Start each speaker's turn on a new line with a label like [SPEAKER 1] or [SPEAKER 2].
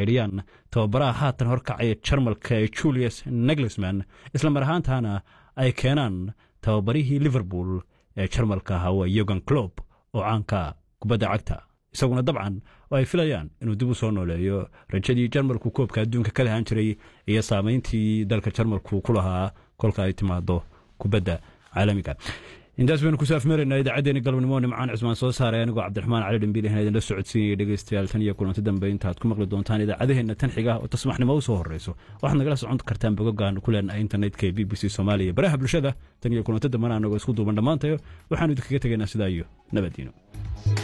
[SPEAKER 1] caydhiyaan tababaraha haatan horkacaya jarmalka ee julius neglisman isla mar ahaantaana ay keenaan tababarihii liverpool ee jarmalka ahaa waa yogan clob oo caanka kubadda cagta isaguna dabcan oo ay filayaan inuu dib u soo nooleeyo rajadii jarmalku koobka adduunka ka lahaan jiray iyo saamayntii dalka jarmalku ku lahaa kolka ay timaado kubadda caalamiga intaas baynu ku saafmeeraynaa idaacaddeenii galabnimo nimcaan cismaan soo saaray anigoo cabdiraxmaan cali dhambiil ahan idinla socodsiinaya dhegeystayaal tan iyo kulanti dambe intaad ku maqli doontaan idaacadaheenna tan xiga oo tasmaxnimo u soo horreyso waxaad nagala socon kartaan bogogaan ku leenahay internetka ee b b c soomaaliya baraha bulshada tan iyo kulanti dambena anagoo isku duuban dhammaantayo waxaanu idinkaga tegaynaa sidaa iyo nabadiino